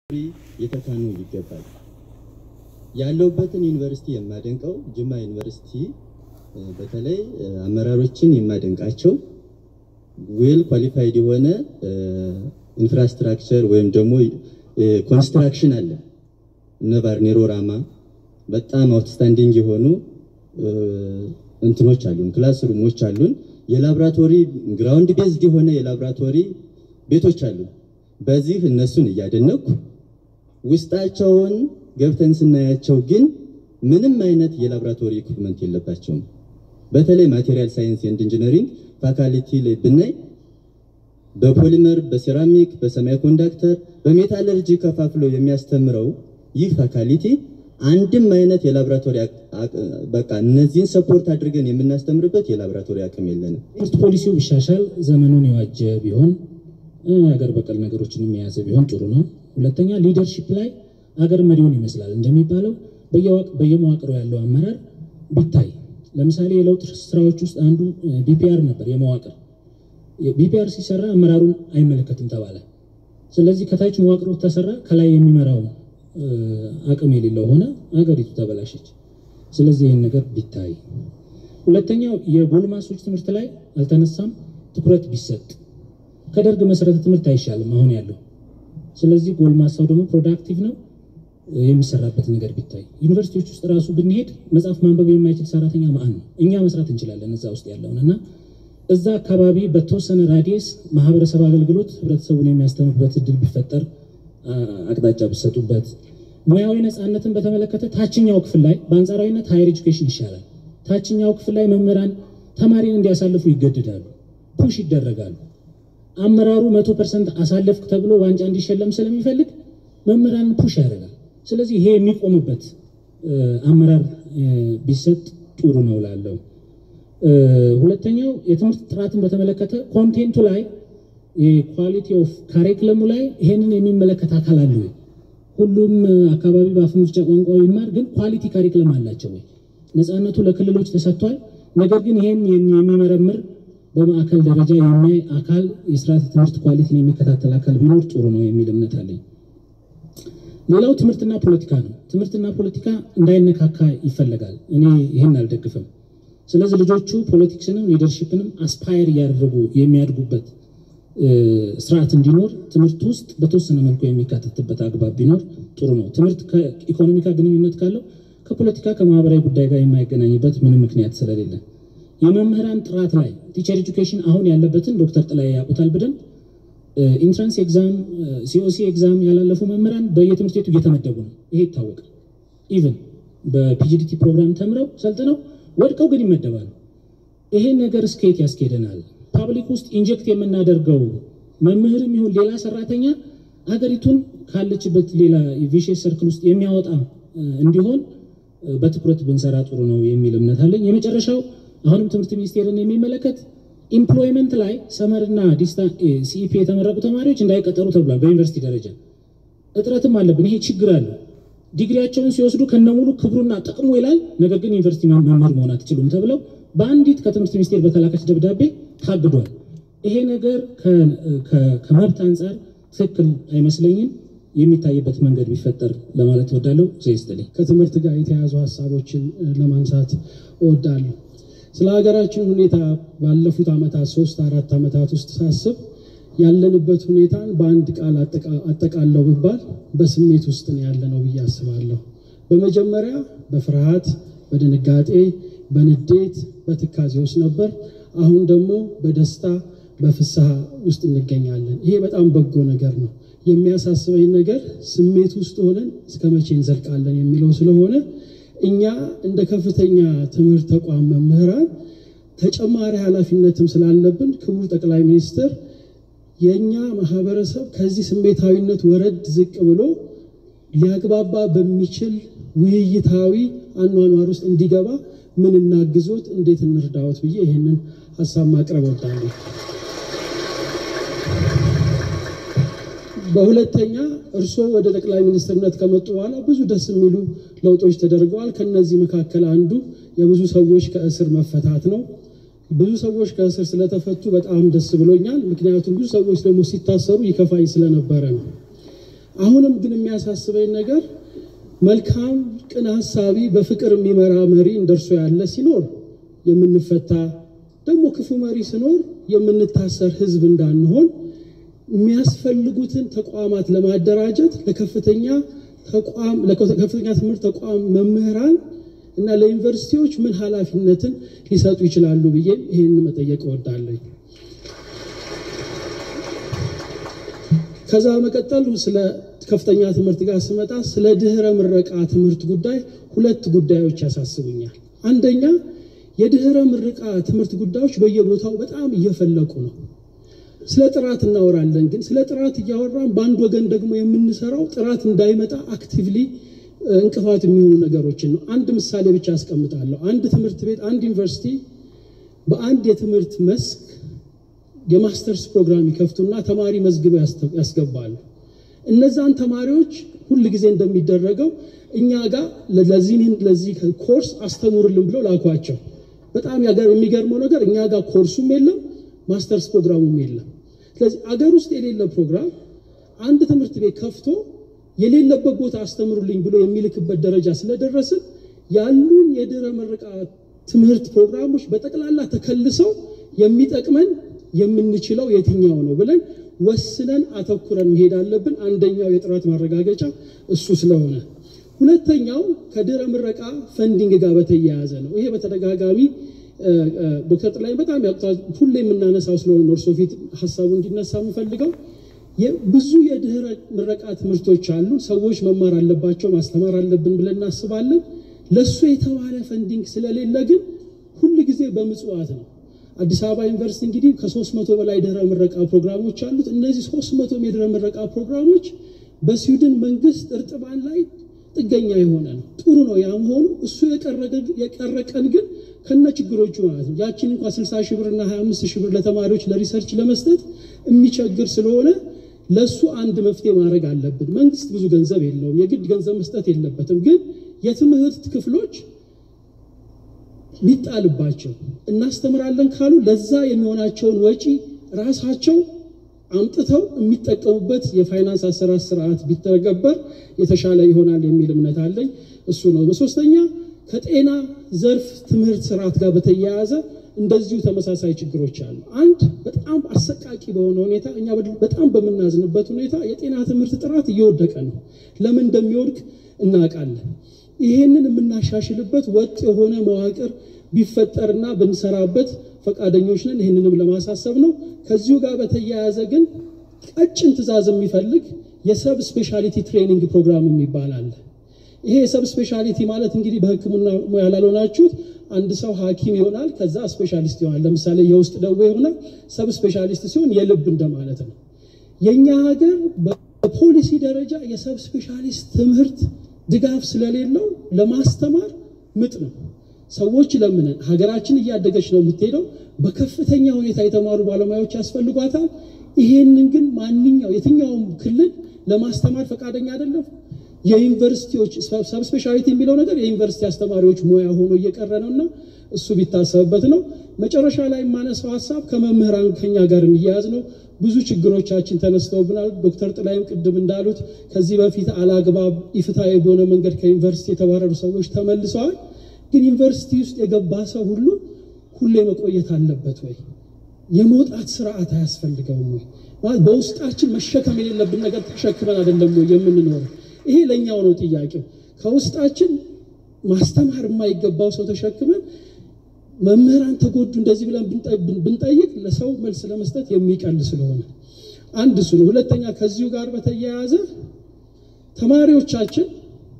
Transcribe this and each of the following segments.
የተካኑ ይገባል። ያለውበትን ዩኒቨርሲቲ የማደንቀው ጅማ ዩኒቨርሲቲ በተለይ አመራሮችን የማደንቃቸው ዌል ኳሊፋይድ የሆነ ኢንፍራስትራክቸር ወይም ደግሞ ኮንስትራክሽን አለ። እነ ባርኔሮ ራማ በጣም አውትስታንዲንግ የሆኑ እንትኖች አሉን፣ ክላስ ሩሞች አሉን። የላብራቶሪ ግራውንድ ቤዝድ የሆነ የላብራቶሪ ቤቶች አሉ። በዚህ እነሱን እያደነኩ ውስጣቸውን ገብተን ስናያቸው ግን ምንም አይነት የላብራቶሪ ኢኩፕመንት የለባቸውም። በተለይ ማቴሪያል ሳይንስ ኤንድ ኢንጂነሪንግ ፋካልቲ ላይ ብናይ በፖሊመር፣ በሴራሚክ፣ በሰማይ ኮንዳክተር፣ በሜታለርጂ ከፋፍሎ የሚያስተምረው ይህ ፋካልቲ አንድም አይነት የላብራቶሪ በቃ እነዚህን ሰፖርት አድርገን የምናስተምርበት የላብራቶሪ አቅም የለንም። ትምህርት ፖሊሲው ቢሻሻል ዘመኑን የዋጀ ቢሆን ሀገር በቀል ነገሮችን የያዘ ቢሆን ጥሩ ነው። ሁለተኛ ሊደርሺፕ ላይ ሀገር መሪውን ይመስላል እንደሚባለው በየመዋቅሩ ያለው አመራር ቢታይ። ለምሳሌ የለውጥ ስራዎች ውስጥ አንዱ ቢፒአር ነበር። የመዋቅር ቢፒአር ሲሰራ አመራሩን አይመለከትም ተባለ። ስለዚህ ከታች መዋቅሩ ተሰራ፣ ከላይ የሚመራው አቅም የሌለው ሆነ፣ ሀገሪቱ ተበላሸች። ስለዚህ ይህን ነገር ቢታይ። ሁለተኛው የጎልማሶች ትምህርት ላይ አልተነሳም፣ ትኩረት ቢሰጥ። ከደርግ መሰረተ ትምህርት አይሻልም አሁን ያለው። ስለዚህ ጎልማሳው ደግሞ ፕሮዳክቲቭ ነው የሚሰራበት ነገር ቢታይ። ዩኒቨርሲቲዎች ውስጥ ራሱ ብንሄድ መጽሐፍ ማንበብ የማይችል ሰራተኛ ማን ነው? እኛ መስራት እንችላለን እዛ ውስጥ ያለውን እና እዛ አካባቢ በተወሰነ ራዲየስ ማህበረሰብ አገልግሎት ህብረተሰቡን የሚያስተምርበት እድል ቢፈጠር፣ አቅጣጫ ቢሰጡበት። ሙያዊ ነፃነትን በተመለከተ ታችኛው ክፍል ላይ በአንጻራዊነት ሃየር ኤጁኬሽን ይሻላል። ታችኛው ክፍል ላይ መምህራን ተማሪን እንዲያሳልፉ ይገድዳሉ፣ ፑሽ ይደረጋሉ። አመራሩ መቶ ፐርሰንት አሳለፍክ ተብሎ ዋንጫ እንዲሸለም ስለሚፈልግ መምህራን ፑሽ ያደርጋል። ስለዚህ ይሄ የሚቆምበት አመራር ቢሰጥ ጥሩ ነው ላለው። ሁለተኛው የትምህርት ጥራትን በተመለከተ ኮንቴንቱ ላይ የኳሊቲ ኦፍ ካሪክለሙ ላይ ይሄንን የሚመለከት አካል አለ ወይ? ሁሉም አካባቢ በአፍ መፍቻ ቋንቋ ይማር፣ ግን ኳሊቲ ካሪክለም አላቸው ወይ? ነፃነቱ ለክልሎች ተሰጥቷል። ነገር ግን ይሄን የሚመረምር በማዕከል ደረጃ የሚያይ አካል የስርዓተ ትምህርት ኳሊቲን የሚከታተል አካል ቢኖር ጥሩ ነው የሚል እምነት አለኝ። ሌላው ትምህርትና ፖለቲካ ነው። ትምህርትና ፖለቲካ እንዳይነካካ ይፈለጋል። እኔ ይህን አልደግፍም። ስለዚህ ልጆቹ ፖለቲክስንም ሊደርሺፕንም አስፓየር እያደረጉ የሚያድጉበት ስርዓት እንዲኖር ትምህርት ውስጥ በተወሰነ መልኩ የሚካተትበት አግባብ ቢኖር ጥሩ ነው። ትምህርት ከኢኮኖሚ ጋር ግንኙነት ካለው ከፖለቲካ ከማህበራዊ ጉዳይ ጋር የማይገናኝበት ምንም ምክንያት ስለሌለ የመምህራን ጥራት ላይ ቲቸር ኤጁኬሽን አሁን ያለበትን ዶክተር ጥላይ ያውቁታል በደንብ ኢንትራንስ ኤግዛም ሲኦሲ ኤግዛም ያላለፉ መምህራን በየትምህርት ቤቱ እየተመደቡ ነው። ይሄ ይታወቃል። ኢቨን በፒጂዲቲ ፕሮግራም ተምረው ሰልጥነው ወድቀው ግን ይመደባሉ። ይሄ ነገር እስከየት ያስኬደናል? ፓብሊክ ውስጥ ኢንጀክት የምናደርገው መምህርም ይሁን ሌላ ሰራተኛ ሀገሪቱን ካለችበት ሌላ ቪሽየስ ሰርክል ውስጥ የሚያወጣ እንዲሆን በትኩረት ብንሰራ ጥሩ ነው የሚል እምነት አለኝ። የመጨረሻው አሁንም ትምህርት ሚኒስቴርን የሚመለከት ኢምፕሎይመንት ላይ ሰመርና ሲኢፒ የተመረቁ ተማሪዎች እንዳይቀጠሩ ተብሏል። በዩኒቨርሲቲ ደረጃ እጥረትም አለብን። ይሄ ችግር አለ። ዲግሪያቸውን ሲወስዱ ከነሙሉ ክብሩና ጥቅሙ ይላል። ነገር ግን ዩኒቨርሲቲ መምህር መሆን አትችሉም ተብለው በአንዲት ከትምህርት ሚኒስቴር በተላከች ደብዳቤ ታግዷል። ይሄ ነገር ከመብት አንጻር ትክክል አይመስለኝም። የሚታይበት መንገድ ቢፈጠር ለማለት እወዳለሁ። ዘይስትልኝ ከትምህርት ጋር የተያዙ ሀሳቦችን ለማንሳት እወዳለሁ። ስለ ሀገራችን ሁኔታ ባለፉት ዓመታት ሶስት አራት ዓመታት ውስጥ ሳስብ ያለንበት ሁኔታን በአንድ ቃል አጠቃለው ብባል በስሜት ውስጥ ነው ያለነው ብዬ አስባለሁ። በመጀመሪያ በፍርሃት፣ በድንጋጤ፣ በንዴት፣ በትካዜ ውስጥ ነበር። አሁን ደግሞ በደስታ በፍስሐ ውስጥ እንገኛለን። ይሄ በጣም በጎ ነገር ነው። የሚያሳስበኝ ነገር ስሜት ውስጥ ሆነን እስከ መቼ እንዘልቃለን የሚለው ስለሆነ እኛ እንደ ከፍተኛ ትምህርት ተቋም መምህራን ተጨማሪ ኃላፊነትም ስላለብን ክቡር ጠቅላይ ሚኒስትር የእኛ ማህበረሰብ ከዚህ ስሜታዊነት ወረድ ዝቅ ብሎ ሊያግባባ በሚችል ውይይታዊ አኗኗር ውስጥ እንዲገባ ምን እናግዞት፣ እንዴት እንርዳዎት ብዬ ይህንን ሀሳብ ማቅረብ ወዳለሁ። በሁለተኛ እርስዎ ወደ ጠቅላይ ሚኒስትርነት ከመጡ በኋላ ብዙ ደስ የሚሉ ለውጦች ተደርገዋል። ከነዚህ መካከል አንዱ የብዙ ሰዎች ከእስር መፈታት ነው። ብዙ ሰዎች ከእስር ስለተፈቱ በጣም ደስ ብሎኛል። ምክንያቱም ብዙ ሰዎች ደግሞ ሲታሰሩ ይከፋኝ ስለነበረ ነው። አሁንም ግን የሚያሳስበኝ ነገር መልካም ቅን ሀሳቢ በፍቅር የሚመራ መሪ እንደርሶ ያለ ሲኖር የምንፈታ ደግሞ ክፉ መሪ ሲኖር የምንታሰር ህዝብ እንዳንሆን የሚያስፈልጉትን ተቋማት ለማደራጀት ለከፍተኛ ተቋም ለከፍተኛ ትምህርት ተቋም መምህራን እና ለዩኒቨርሲቲዎች ምን ኃላፊነትን ሊሰጡ ይችላሉ ብዬ ይህን መጠየቅ እወዳለሁ። ከዛ መቀጠል ስለ ከፍተኛ ትምህርት ጋር ስመጣ ስለ ድህረ ምረቃ ትምህርት ጉዳይ ሁለት ጉዳዮች ያሳስቡኛል። አንደኛ የድህረ ምረቃ ትምህርት ጉዳዮች በየቦታው በጣም እየፈለቁ ነው። ስለ ጥራት እናወራለን፣ ግን ስለ ጥራት እያወራን በአንድ ወገን ደግሞ የምንሰራው ጥራት እንዳይመጣ አክቲቭሊ እንቅፋት የሚሆኑ ነገሮችን ነው። አንድ ምሳሌ ብቻ አስቀምጣለሁ። አንድ ትምህርት ቤት፣ አንድ ዩኒቨርሲቲ በአንድ የትምህርት መስክ የማስተርስ ፕሮግራም ይከፍቱና ተማሪ መዝግበው ያስገባሉ። እነዛን ተማሪዎች ሁል ጊዜ እንደሚደረገው እኛ ጋር ለዚህ ኮርስ አስተምሩልን ብለው ላኳቸው። በጣም የሚገርመው ነገር እኛ ጋር ኮርሱም የለም ማስተርስ ፕሮግራሙም የለም። ስለዚህ አገር ውስጥ የሌለ ፕሮግራም አንድ ትምህርት ቤት ከፍቶ የሌለበት ቦታ አስተምሩልኝ ብሎ የሚልክበት ደረጃ ስለደረስን ያሉን የድህረ ምረቃ ትምህርት ፕሮግራሞች በጠቅላላ ተከልሰው የሚጠቅመን የምንችለው የትኛው ነው ብለን ወስነን አተኩረን መሄድ አለብን። አንደኛው የጥራት ማረጋገጫ እሱ ስለሆነ፣ ሁለተኛው ከድህረ ምረቃ ፈንዲንግ ጋር በተያያዘ ነው። ይሄ በተደጋጋሚ ዶክተር ጥላይ በጣም ያውቁታል። ሁሌ የምናነሳው ስለሆነ እርሶ ፊት ሀሳቡ እንዲነሳ የምፈልገው ብዙ የድህረ ምረቃ ትምህርቶች አሉ። ሰዎች መማር አለባቸው፣ ማስተማር አለብን ብለን እናስባለን። ለእሱ የተባለ ፈንዲንግ ስለሌለ ግን ሁል ጊዜ በምጽዋት ነው። አዲስ አበባ ዩኒቨርሲቲ እንግዲህ ከሶስት መቶ በላይ ድህረ ምረቃ ፕሮግራሞች አሉት። እነዚህ ሶስት መቶ የድህረ ምረቃ ፕሮግራሞች በስዊድን መንግስት እርጥባን ላይ ጥገኛ የሆነ ነው። ጥሩ ነው ያም ሆኑ እሱ የቀረቀን ግን ከነ ችግሮቹ ማለት ነው። ያችን እንኳ 60 ሺህ ብር እና 25 ሺህ ብር ለተማሪዎች ለሪሰርች ለመስጠት የሚቸግር ስለሆነ ለሱ አንድ መፍትሄ ማድረግ አለብን። መንግስት ብዙ ገንዘብ የለውም፣ የግድ ገንዘብ መስጠት የለበትም። ግን የትምህርት ክፍሎች ሊጣልባቸው እናስተምራለን ካሉ ለዛ የሚሆናቸውን ወጪ ራሳቸው አምጥተው የሚጠቀሙበት የፋይናንስ አሰራር ስርዓት ቢተገበር የተሻለ ይሆናል የሚል እምነት አለኝ። እሱ ነው። በሶስተኛ ከጤና ዘርፍ ትምህርት ስርዓት ጋር በተያያዘ እንደዚሁ ተመሳሳይ ችግሮች አሉ። አንድ በጣም አሰቃቂ በሆነ ሁኔታ እኛ በጣም በምናዝንበት ሁኔታ የጤና ትምህርት ጥራት እየወደቀ ነው። ለምን እንደሚወድቅ እናውቃለን። ይሄንን የምናሻሽልበት ወጥ የሆነ መዋቅር ቢፈጠርና ብንሰራበት ፈቃደኞች ነን። ይህንንም ለማሳሰብ ነው። ከዚሁ ጋር በተያያዘ ግን ቀጭን ትዕዛዝ የሚፈልግ የሰብ ስፔሻሊቲ ትሬኒንግ ፕሮግራም የሚባል አለ። ይሄ የሰብ ስፔሻሊቲ ማለት እንግዲህ በሕክምና ሙያ ላልሆናችሁት አንድ ሰው ሐኪም ይሆናል፣ ከዛ ስፔሻሊስት ይሆናል። ለምሳሌ የውስጥ ደዌ ይሆናል፣ ሰብ ስፔሻሊስት ሲሆን የልብ እንደማለት ነው። የእኛ ሀገር በፖሊሲ ደረጃ የሰብ ስፔሻሊስት ትምህርት ድጋፍ ስለሌለው ለማስተማር ምጥ ነው። ሰዎች ለምነን ሀገራችን እያደገች ነው የምትሄደው። በከፍተኛ ሁኔታ የተማሩ ባለሙያዎች ያስፈልጓታል። ይሄንን ግን ማንኛው የትኛውም ክልል ለማስተማር ፈቃደኛ አይደለም። የዩኒቨርሲቲዎች ሰብ ስፔሻሊቲ የሚለው ነገር የዩኒቨርሲቲ አስተማሪዎች ሙያ ሆኖ እየቀረ ነው እና እሱ ቢታሰብበት ነው። መጨረሻ ላይ የማነሳው ሀሳብ ከመምህራን ከኛ ጋር የሚያያዝ ነው። ብዙ ችግሮቻችን ተነስተውብናል። ዶክተር ጥላይም ቅድም እንዳሉት ከዚህ በፊት አላግባብ ኢፍትሐዊ በሆነ መንገድ ከዩኒቨርሲቲ የተባረሩ ሰዎች ተመልሰዋል። ግን ዩኒቨርሲቲ ውስጥ የገባ ሰው ሁሉ ሁሌ መቆየት አለበት ወይ? የመውጣት ስርዓት አያስፈልገውም ወይ? ማለት በውስጣችን መሸከም የሌለብን ነገር ተሸክመን አይደለም ወይ የምንኖረው? ይሄ ለእኛው ነው ጥያቄው። ከውስጣችን ማስተማር የማይገባው ሰው ተሸክመን መምህራን ተጎዱ እንደዚህ ብለን ብንጠይቅ ለሰው መልስ ለመስጠት የሚቀል ስለሆነ አንድ እሱ ነው። ሁለተኛ ከዚሁ ጋር በተያያዘ ተማሪዎቻችን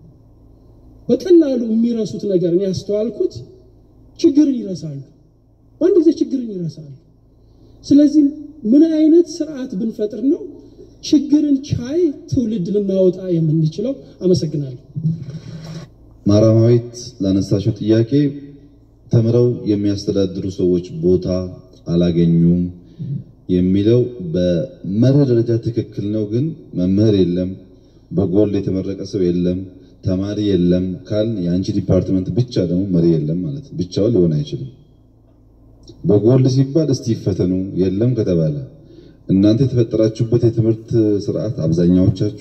በቀላሉ የሚረሱት ነገር እኔ ያስተዋልኩት ችግርን ይረሳሉ። በአንድ ጊዜ ችግርን ይረሳሉ። ስለዚህ ምን አይነት ስርዓት ብንፈጥር ነው ችግርን ቻይ ትውልድ ልናወጣ የምንችለው? አመሰግናለሁ። ማራማዊት ላነሳሽው ጥያቄ ተምረው የሚያስተዳድሩ ሰዎች ቦታ አላገኙም የሚለው በመርህ ደረጃ ትክክል ነው። ግን መምህር የለም፣ በጎል የተመረቀ ሰው የለም፣ ተማሪ የለም ካል የአንቺ ዲፓርትመንት ብቻ ደግሞ መሪ የለም ማለት ነው። ብቻውን ሊሆን አይችልም። በጎል ሲባል እስቲ ይፈተኑ የለም ከተባለ እናንተ የተፈጠራችሁበት የትምህርት ስርዓት አብዛኛዎቻችሁ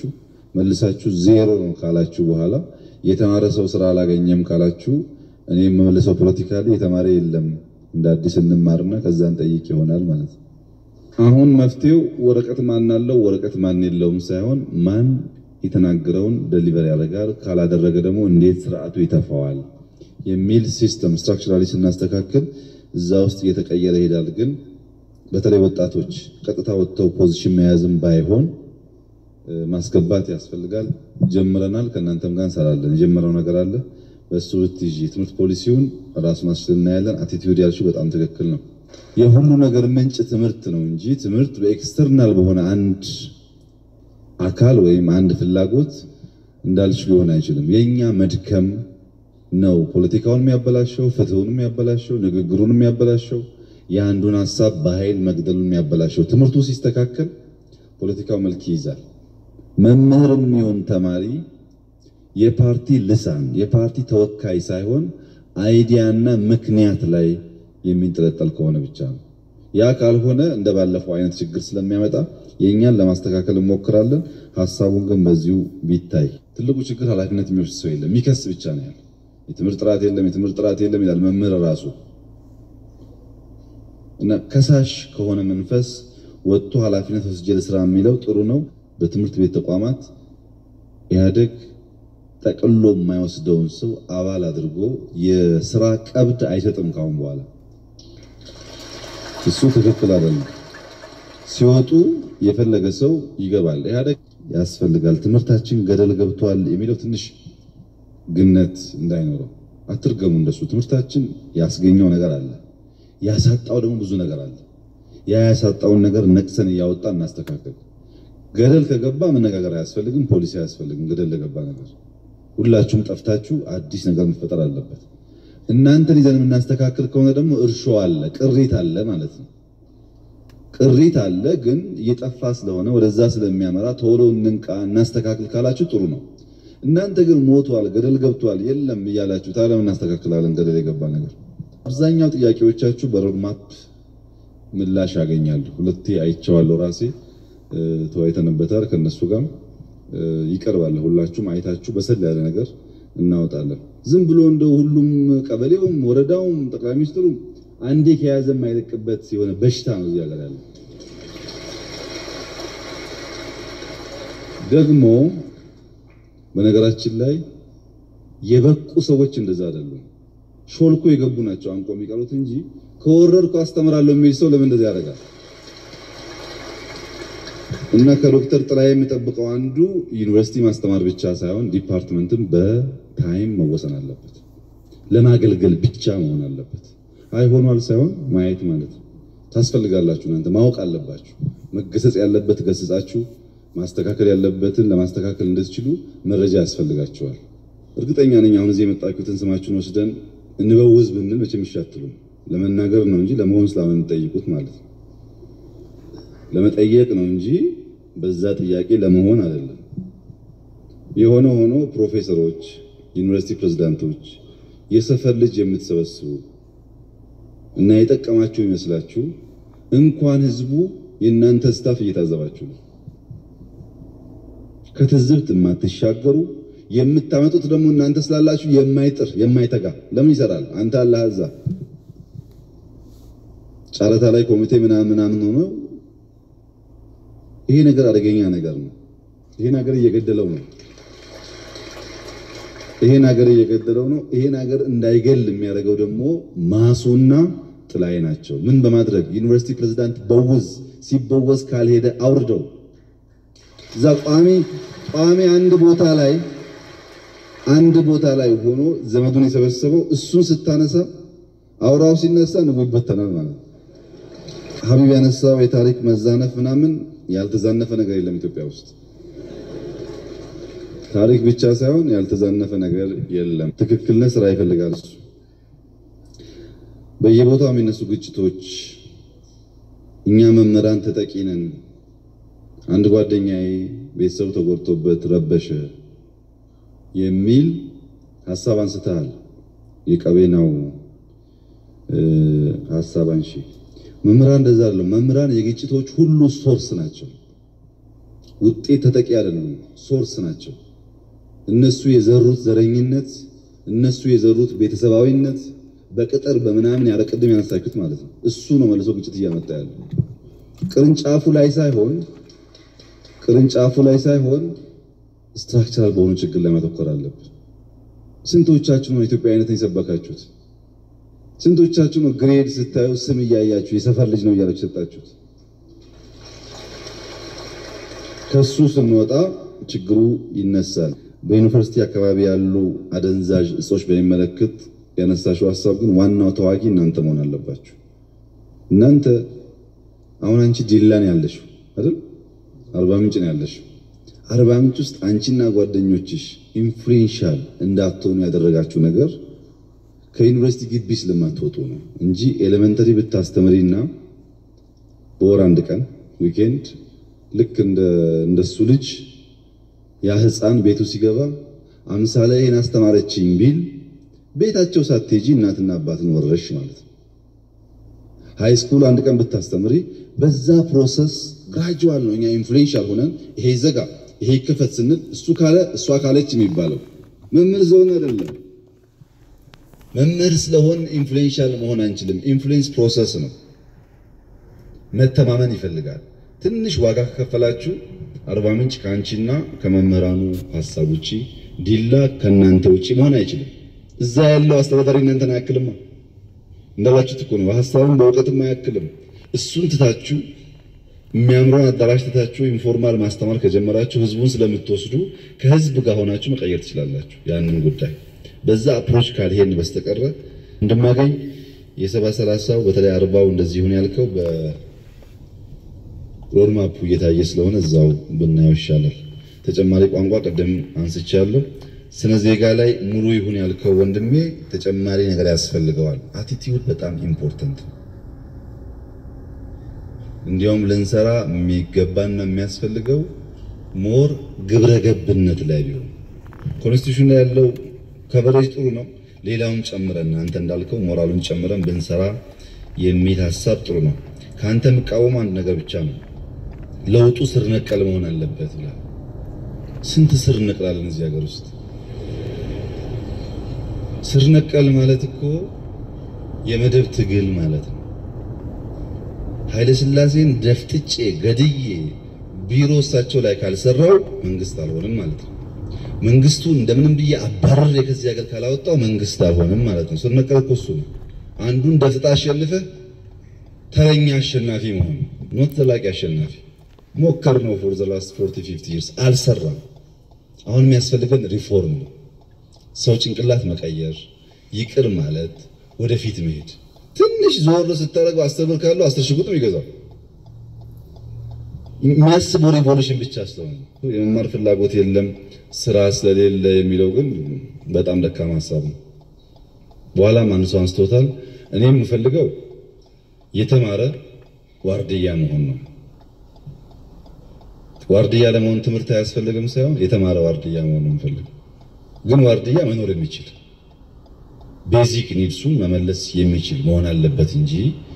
መልሳችሁ ዜሮ ነው ካላችሁ በኋላ የተማረ ሰው ስራ አላገኘም ካላችሁ እኔ የምመልሰው ፖለቲካሊ የተማረ የለም እንደ አዲስ እንማርና ከዛን ጠይቅ ይሆናል ማለት ነው። አሁን መፍትሄው ወረቀት ማን አለው ወረቀት ማን የለውም ሳይሆን ማን የተናገረውን ደሊቨር ያደርጋል፣ ካላደረገ ደግሞ እንዴት ስርዓቱ ይተፋዋል የሚል ሲስተም ስትራክቸራሊ ስናስተካክል እዛ ውስጥ እየተቀየረ ይሄዳል። ግን በተለይ ወጣቶች ቀጥታ ወጥተው ፖዚሽን መያዝም ባይሆን ማስገባት ያስፈልጋል። ጀምረናል። ከእናንተም ጋር እንሰራለን። የጀመረው ነገር አለ። በእሱ ብትይዥ የትምህርት ፖሊሲውን ራሱን አስችል እናያለን። አቲቲዩድ ያልሽው በጣም ትክክል ነው። የሁሉ ነገር ምንጭ ትምህርት ነው እንጂ ትምህርት በኤክስተርናል በሆነ አንድ አካል ወይም አንድ ፍላጎት እንዳልሽ ሊሆን አይችልም። የኛ መድከም ነው ፖለቲካውን የሚያበላሸው፣ ፍትሁን የሚያበላሸው፣ ንግግሩን የሚያበላሸው፣ የአንዱን ሀሳብ በኃይል መግደሉን የሚያበላሸው። ትምህርቱ ሲስተካከል ፖለቲካው መልክ ይይዛል። መምህርም ይሁን ተማሪ የፓርቲ ልሳን የፓርቲ ተወካይ ሳይሆን አይዲያና ምክንያት ላይ የሚንጠለጠል ከሆነ ብቻ ነው። ያ ካልሆነ እንደ ባለፈው አይነት ችግር ስለሚያመጣ የእኛን ለማስተካከል እንሞክራለን። ሀሳቡን ግን በዚሁ ቢታይ ትልቁ ችግር ኃላፊነት የሚወስድ ሰው የለም፣ የሚከስ ብቻ ነው ያለ። የትምህርት ጥራት የለም፣ የትምህርት ጥራት የለም ይላል መምህር ራሱ እና ከሳሽ ከሆነ መንፈስ ወጥቶ ኃላፊነት ወስጄ ልስራ የሚለው ጥሩ ነው። በትምህርት ቤት ተቋማት ኢህአዴግ ጠቅሎ የማይወስደውን ሰው አባል አድርጎ የስራ ቀብድ አይሰጥም ካሁን በኋላ። እሱ ትክክል አይደለም። ሲወጡ የፈለገ ሰው ይገባል። ኢህአዴግ ያስፈልጋል። ትምህርታችን ገደል ገብቷል የሚለው ትንሽ ግነት እንዳይኖረው አትርገሙ። እንደሱ ትምህርታችን ያስገኘው ነገር አለ፣ ያሳጣው ደግሞ ብዙ ነገር አለ። ያ ያሳጣውን ነገር ነቅሰን እያወጣ እናስተካከል። ገደል ከገባ መነጋገር አያስፈልግም፣ ፖሊሲ አያስፈልግም። ገደል ለገባ ነገር ሁላችሁም ጠፍታችሁ አዲስ ነገር መፈጠር አለበት። እናንተን ይዘን የምናስተካክል ከሆነ ደግሞ እርሾ አለ፣ ቅሪት አለ ማለት ነው። ቅሪት አለ፣ ግን እየጠፋ ስለሆነ ወደዛ ስለሚያመራ ቶሎ እንንቃ፣ እናስተካክል ካላችሁ ጥሩ ነው። እናንተ ግን ሞቷል፣ ገደል ገብቷል፣ የለም እያላችሁ ታዲያ እናስተካክላለን ገደል የገባ ነገር። አብዛኛው ጥያቄዎቻችሁ በሮድማፕ ምላሽ ያገኛሉ። ሁለቴ አይቼዋለሁ ራሴ ተወያይተንበታል ከነሱ ጋር ይቀርባል። ሁላችሁም አይታችሁ በሰል ያለ ነገር እናወጣለን። ዝም ብሎ እንደው ሁሉም ቀበሌውም ወረዳውም ጠቅላይ ሚኒስትሩም አንዴ ከያዘ የማይለቅበት የሆነ በሽታ ነው እዚህ ሀገር ያለው። ደግሞ በነገራችን ላይ የበቁ ሰዎች እንደዛ አይደሉም። ሾልኮ የገቡ ናቸው አንቆ የሚቀሩት እንጂ ከወረድኩ አስተምራለሁ የሚል ሰው ለምን እንደዚህ ያደርጋል? እና ከዶክተር ጥላ የሚጠብቀው አንዱ ዩኒቨርሲቲ ማስተማር ብቻ ሳይሆን ዲፓርትመንትም በታይም መወሰን አለበት። ለማገልገል ብቻ መሆን አለበት። አይሆኗል ሳይሆን ማየት ማለት ነው። ታስፈልጋላችሁ። እናንተ ማወቅ አለባችሁ። መገሰጽ ያለበት ገስጻችሁ፣ ማስተካከል ያለበትን ለማስተካከል እንድትችሉ መረጃ ያስፈልጋችኋል። እርግጠኛ ነኝ አሁን እዚህ የመጣችሁትን ስማችሁን ወስደን እንበውዝ ብንል መቼም ይሻትሉም። ለመናገር ነው እንጂ ለመሆን ስላምን የምትጠይቁት ማለት ነው ለመጠየቅ ነው እንጂ በዛ ጥያቄ ለመሆን አይደለም። የሆነ ሆኖ ፕሮፌሰሮች፣ ዩኒቨርሲቲ ፕሬዝዳንቶች፣ የሰፈር ልጅ የምትሰበስቡ እና የጠቀማችሁ ይመስላችሁ እንኳን ህዝቡ የእናንተ ስታፍ እየታዘባችሁ ነው። ከትዝብት የማትሻገሩ የምታመጡት ደግሞ እናንተ ስላላችሁ የማይጥር የማይተጋ ለምን ይሰራል? አንተ አላህ እዛ ጨረታ ላይ ኮሚቴ ምናምን ምናምን ሆኖ ይሄ ነገር አደገኛ ነገር ነው። ይሄን ሀገር እየገደለው ነው። ይሄን ሀገር እየገደለው ነው። ይሄን ሀገር እንዳይገል የሚያደርገው ደግሞ ማሱና ጥላይ ናቸው። ምን በማድረግ ዩኒቨርሲቲ ፕሬዝዳንት በውዝ ሲበወዝ ካልሄደ አውርደው እዛ ቋሚ ቋሚ አንድ ቦታ ላይ አንድ ቦታ ላይ ሆኖ ዘመዱን የሰበሰበው እሱን ስታነሳ አውራው ሲነሳ ንቡ ይበተናል ማለት ነው። ሀቢብ ያነሳው የታሪክ መዛነፍ ምናምን ያልተዛነፈ ነገር የለም ኢትዮጵያ ውስጥ። ታሪክ ብቻ ሳይሆን ያልተዛነፈ ነገር የለም። ትክክልነት ስራ ይፈልጋል። እሱ በየቦታው የሚነሱ ግጭቶች እኛ መምህራን ተጠቂ ነን። አንድ ጓደኛዬ ቤተሰቡ ተጎድቶበት ረበሸ የሚል ሀሳብ አንስተሃል። የቀቤናው ሀሳብ አንሺ መምህራን እንደዛ አይደለም። መምህራን የግጭቶች ሁሉ ሶርስ ናቸው። ውጤት ተጠቂ አይደሉም፣ ሶርስ ናቸው። እነሱ የዘሩት ዘረኝነት፣ እነሱ የዘሩት ቤተሰባዊነት በቅጥር በምናምን ያለ ቅድም ያነሳችሁት ማለት ነው። እሱ ነው መልሶ ግጭት እያመጣ ያለው ቅርንጫፉ ላይ ሳይሆን ቅርንጫፉ ላይ ሳይሆን ስትራክቸራል በሆኑ ችግር ላይ ማተኮር አለብን። ስንቶቻችሁ ነው ኢትዮጵያዊነትን የሰበካችሁት? ስንቶቻችሁ ነው ግሬድ ስታዩ ስም እያያችሁ የሰፈር ልጅ ነው እያላችሁ የሰጣችሁት? ከሱ ስንወጣ ችግሩ ይነሳል። በዩኒቨርሲቲ አካባቢ ያሉ አደንዛዥ እጾች በሚመለከት ያነሳሽው ሀሳብ ግን ዋናው ተዋጊ እናንተ መሆን አለባችሁ። እናንተ አሁን አንቺ ዲላ ነው ያለሽው አይደል? አርባ ምንጭ ነው ያለሽው። አርባ ምንጭ ውስጥ አንቺና ጓደኞችሽ ኢንፍሉዌንሻል እንዳትሆኑ ያደረጋችሁ ነገር ከዩኒቨርሲቲ ግቢ ስለማትወጡ ነው እንጂ ኤሌመንተሪ ብታስተምሪና በወር አንድ ቀን ዊኬንድ ልክ እንደ እንደሱ ልጅ ያ ህፃን ቤቱ ሲገባ አምሳለ ይሄን አስተማረችኝ ቢል ቤታቸው ሳትሄጂ እናትና አባትን ወረሽ ማለት ነው። ሃይ ስኩል አንድ ቀን ብታስተምሪ በዛ ፕሮሰስ ግራጁዋል ነው። እኛ ኢንፍሉዌንሻል ሆነን ይሄ ይዘጋ ይሄ ይከፈት ስንል እሱ ካለ እሷ ካለች የሚባለው መምህር ስለሆነ አይደለም። መምህር ስለሆን ኢንፍሉዌንሻል መሆን አንችልም። ኢንፍሉዌንስ ፕሮሰስ ነው። መተማመን ይፈልጋል። ትንሽ ዋጋ ከከፈላችሁ አርባ ምንጭ ከአንቺና ከመምህራኑ ሀሳብ ውጪ፣ ዲላ ከእናንተ ውጪ መሆን አይችልም። እዛ ያለው አስተዳዳሪ እናንተን አያክልማ። እንዳላችሁት እኮ ነው። በሀሳብም በእውቀትም አያክልም። እሱን ትታችሁ የሚያምረውን አዳራሽ ትታችሁ ኢንፎርማል ማስተማር ከጀመራችሁ ህዝቡን ስለምትወስዱ ከህዝብ ጋር ሆናችሁ መቀየር ትችላላችሁ። ያንን ጉዳይ በዛ አፕሮች ካልሄድን በስተቀረ እንደማገኝ የሰባ ሰላሳው በተለይ አርባው እንደዚህ ይሁን ያልከው በሮድማፑ እየታየ ስለሆነ እዛው ብናየው ይሻላል። ተጨማሪ ቋንቋ ቅድም አንስቻለሁ። ስነ ዜጋ ላይ ሙሉ ይሁን ያልከው ወንድሜ ተጨማሪ ነገር ያስፈልገዋል። አቲቲዩድ በጣም ኢምፖርተንት ነው። እንዲያውም ልንሰራ የሚገባና የሚያስፈልገው ሞር ግብረ ገብነት ላይ ቢሆን ኮንስቲቱሽን ላይ ያለው ከቨሬጅ ጥሩ ነው። ሌላውን ጨምረን አንተ እንዳልከው ሞራሉን ጨምረን ብንሰራ የሚል ሀሳብ ጥሩ ነው። ከአንተ የምቃወም አንድ ነገር ብቻ ነው፣ ለውጡ ስር ነቀል መሆን አለበት ብላ ስንት ስር ነቅላለን እዚህ ሀገር ውስጥ ስር ነቀል ማለት እኮ የመደብ ትግል ማለት ነው። ኃይለ ሥላሴን ደፍጥጬ ገድዬ ቢሮ እሳቸው ላይ ካልሰራው መንግስት አልሆንም ማለት ነው። መንግስቱ እንደምንም ብዬ አባረሬ ከዚህ ሀገር ካላወጣው መንግስት አልሆንም ማለት ነው። ስር ነቀል እኮ እሱ ነው። አንዱን ደፍጣ አሸንፈህ ተረኛ አሸናፊ መሆን ኖት ዘላቂ አሸናፊ ሞከር ነው። ፎር ዘ ላስት 40 50 ይርስ አልሰራም። አሁን የሚያስፈልገን ሪፎርም ነው። ሰው ጭንቅላት መቀየር፣ ይቅር ማለት፣ ወደፊት መሄድ። ትንሽ ዞር ስታደርገው አስር ብር ካለው አስር ሽጉጥ ነው ይገዛው። የሚያስበው ሪቮሉሽን ብቻ ስለሆነ የመማር ፍላጎት የለም ስራ ስለሌለ የሚለው ግን በጣም ደካማ ሀሳብ ነው። በኋላም አንድ ሰው አንስቶታል። እኔ የምፈልገው የተማረ ዋርድያ መሆን ነው። ዋርድያ ለመሆን ትምህርት አያስፈልግም ሳይሆን የተማረ ዋርድያ መሆን ነው የምፈልገው። ግን ዋርድያ መኖር የሚችል ቤዚክ ኒድሱን መመለስ የሚችል መሆን አለበት እንጂ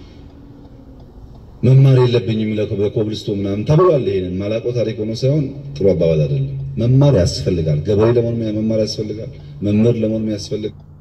መማር የለብኝም በኮብልስቶ ምናምን ተብሏል። ይሄንን ማላቆ ታሪክ ሆኖ ሳይሆን ጥሩ አባባል አይደለም። መማር ያስፈልጋል። ገበሬ ለመሆን መማር ያስፈልጋል። መምህር ለመሆን ያስፈልጋል።